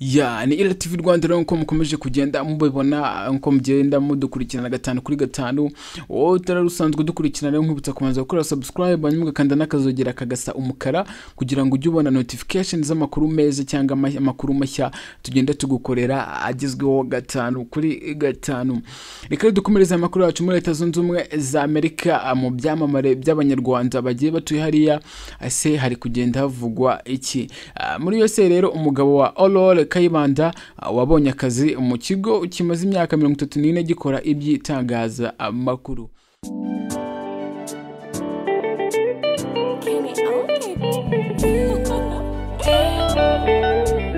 ya ni ira tv rwanda rero nk'uko mukomeje kugenda mubibona nk'uko mugenda mudukurikirana gatanu kuri gatanu wowe utari usanzwe udukurikirana rero nkwibutsa kubanza gukora subscribe hanyuma ugakanda n'akazogera kagasa umukara kugira ngo ujye ubona notification z'amakuru meza cyangwa ama- amakuru mashya tugenda tugukorera agezweho gatanu kuri gatanu reka rero dukomereze amakuru yacu muri leta zunze ubumwe za amerika ah, mu byamamare by'abanyarwanda bagiye batuye hariya ese hari kugenda havugwa iki Ah, muri USA rero umugabo wa Aurore Kayibanda ah, wabonye akazi mu kigo kimaze imyaka mirongo itatu n'ine gikora iby'itangaza amakuru Can you own it?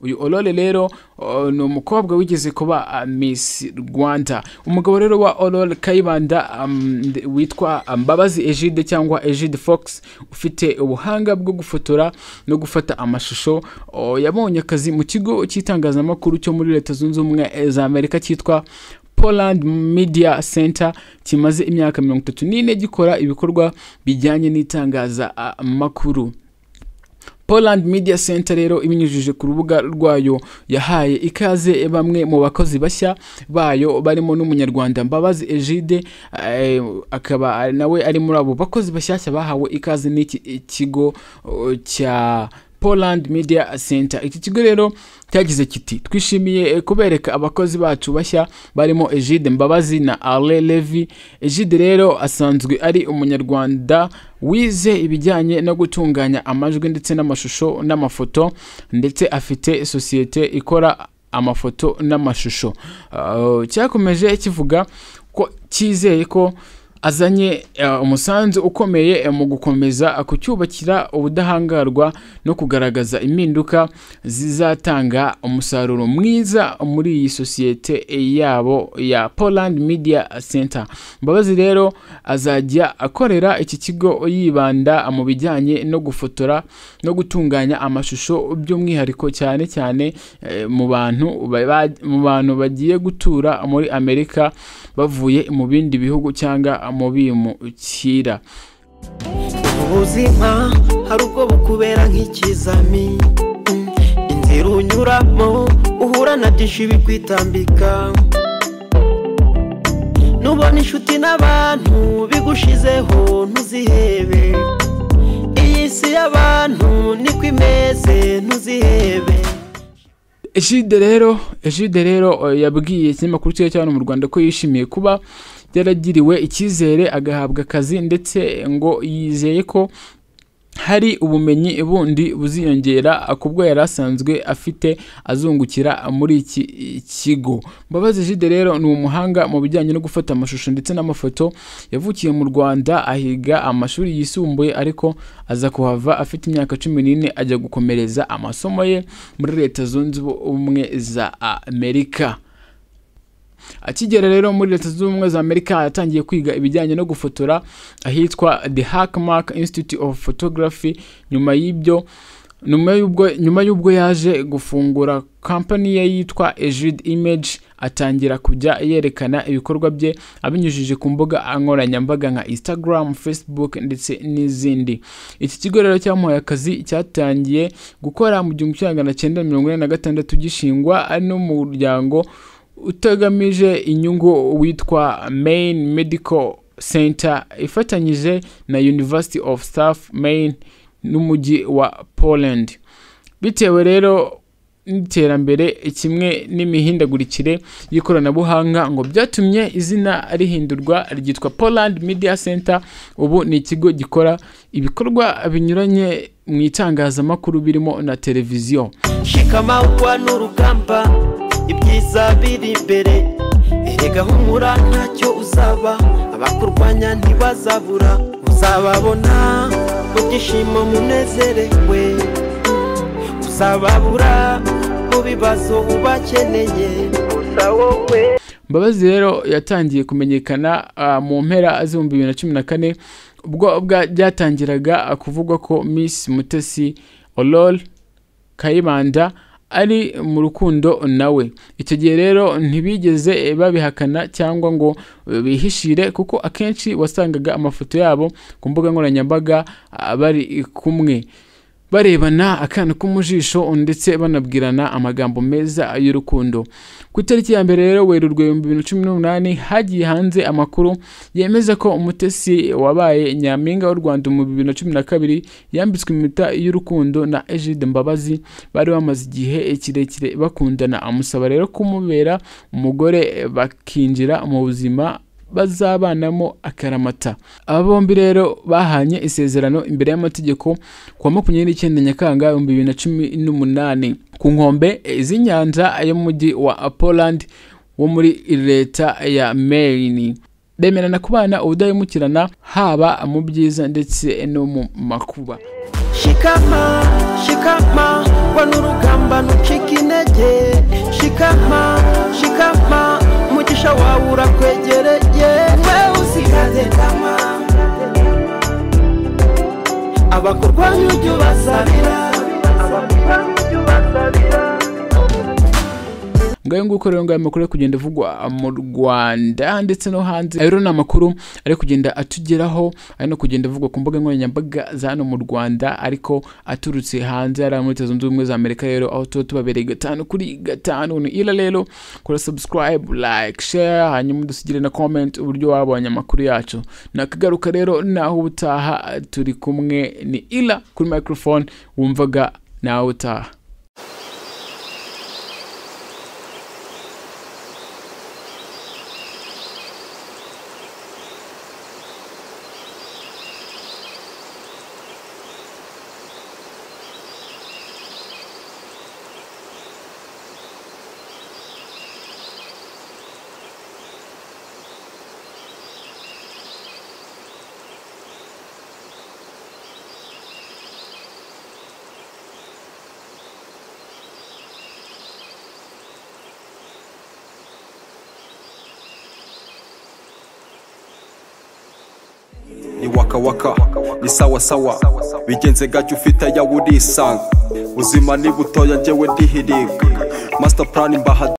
uyu Aurore rero uh, ni umukobwa wigeze kuba uh, Miss Rwanda umugabo rero wa Aurore Kayibanda um, nde- witwa Mbabazi Egide cyangwa Egide Fox ufite ubuhanga bwo gufotora no gufata amashusho uh, yabonye akazi mu kigo cy'itangazamakuru cyo muri Leta Zunze Ubumwe za Amerika cyitwa Poland Media Center kimaze imyaka mirongo itatu n'ine gikora ibikorwa bijyanye n'itangazamakuru Poland Media Center rero ibinyujije ku rubuga rwayo yahaye ikaze bamwe mu bakozi bashya bayo barimo n'umunyarwanda Mbabazi Egide eh, akaba ari- nawe ari muri abo bakozi bashyashya bahawe ikaze n'iki kigo oh, cya Poland Media Center iki kigo rero cyagize kiti twishimiye eh, kubereka abakozi bacu bashya barimo Egide Mbabazi na Ale Levi Egide rero asanzwe ari umunyarwanda wize ibijyanye no gutunganya amajwi ndetse n'amashusho n'amafoto ndetse afite sosiyete ikora amafoto n'amashusho Uh, cyakomeje kivuga ko cyizeye ko azanye uh, umusanzu ukomeye uh, mu gukomeza uh, kucyubakira ubudahangarwa no kugaragaza impinduka zizatanga umusaruro mwiza muri iyi sosiyete yabo ya Poland Media Center Mbabazi rero azajya akorera iki kigo yibanda mu bijyanye no gufotora no gutunganya amashusho by'umwihariko cyane cyane eh, mu bantu ba- ba- mu bantu bagiye gutura muri Amerika bavuye mu bindi bihugu cyangwa mu bimukira ubuzima hari ubwo bukubera nk'ikizami Mm, inzira unyuramo uhura na byinshi bikwitambika nubona inshuti n'abantu bigushizeho ntuzihebe iyi si y'abantu niko imeze ntuzihebe Egide rero Egide rero eh, yabwiye ikinyamakuru cyiza cyane mu Rwanda ko yishimiye kuba yaragiriwe icyizere agahabwa akazi ndetse ngo yizeye ko hari ubumenyi bundi buziyongera kubwo yari asanzwe afite azungukira muri iki kigo Mbabazi Egide rero ni umuhanga mu bijyanye no gufata amashusho ndetse n'amafoto yavukiye mu Rwanda ahiga amashuri yisumbuye ariko aza kuhava afite imyaka cumi n'ine ajya gukomereza amasomo ye muri leta zunze ubumwe za amerika akigera rero muri leta zunze ubumwe za amerika yatangiye kwiga ibijyanye no gufotora ahitwa the hackmark institute of photography nyuma y'ibyo nyuma y'ubwo nyuma y'ubwo yaje gufungura kampani ye yitwa Ejid Image atangira kujya yerekana ibikorwa bye abinyujije ku mbuga nkoranyambaga nka Instagram, Facebook ndetse n'izindi. Iki kigo rero cyamuhaye akazi cyatangiye gukora mu gihumbi kimwe magana cyenda mirongo ine na gatandatu gishingwa ari n'umuryango utagamije inyungu witwa Maine Medical Center ifatanyije na University of South Maine n'umujyi wa Poland. Bitewe rero n'iterambere kimwe n'imihindagurikire y'ikoranabuhanga ngo byatumye izina rihindurwa ryitwa Poland Media Center ubu ni ikigo gikora ibikorwa binyuranye mu itangazamakuru birimo na televiziyo. shikamawuwa n'urugamba ibyiza biri imbere erega humura ntacyo uzaba abakurwanya ntibazabura uzababona mu byishimo munezerewe uzababura mu bibazo ubakeneye gusa wowe Mbabazi rero yatangiye kumenyekana ah, mu mpera z'ibihumbi bibiri na cumi na kane ubwo bwa- byatangiraga ah, kuvugwa ko Miss Mutesi Aurore Kayibanda ari mu rukundo nawe icyo gihe rero ntibigeze babihakana cyangwa ngo eh, bihishire kuko akenshi wasangaga amafoto yabo ku mbuga nkoranyambaga ah, bari kumwe barebana akana ko mu jisho ndetse banabwirana amagambo meza y'urukundo ku itariki ya mbere rero werurwe ibihumbi bibiri na cumi n'umunani hagiye hanze amakuru yemeza ko umutesi wabaye nyampinga w'u rwanda mu bibiri na cumi na kabiri yambitswe impeta y'urukundo na egide mbabazi bari bamaze igihe kirekire bakundana amusaba rero kumubera umugore bakinjira mu buzima bazabanamo akaramata aba bombi rero bahanye isezerano imbere y'amategeko kuwa makumyabiri n'icyenda nyakanga ibihumbi bibiri na cumi n'umunani ku nkombe z'inyanja y'umujyi wa poland wo muri leta ya maine bemerana kubana ubudahemukirana haba mu byiza ndetse no mu makuba shikama shikama wana urugamba ntucike intege shikama shikama umugisha wawe urakwegereye wewe usigaze kama abakurwanya ujya ubasabira abakurwanya ujya ubasabira ngayo nguko rero ngayo amakuru ari kugenda avugwa mu rwanda ndetse no hanze ayo rero ni amakuru ari kugenda atugeraho ari no kugenda avugwa ku mbuga nkoranyambaga za hano mu rwanda ariko aturutse hanze ari ayo muri leta zunze ubumwe za amerika rero aho tuba tubabereye gatanu kuri gatanu ni ila rero kora subscribe like share hanyuma udusigire na comment uburyo wabonye amakuru yacu nakagaruka rero naho ubutaha turi kumwe ni ila kuri microphone wumvaga nawe utaha ni waka waka ni sawa sawa bigenze gake ufite ayawe urisanga ubuzima ni butoya njyewe ndihiriga master plan mbaha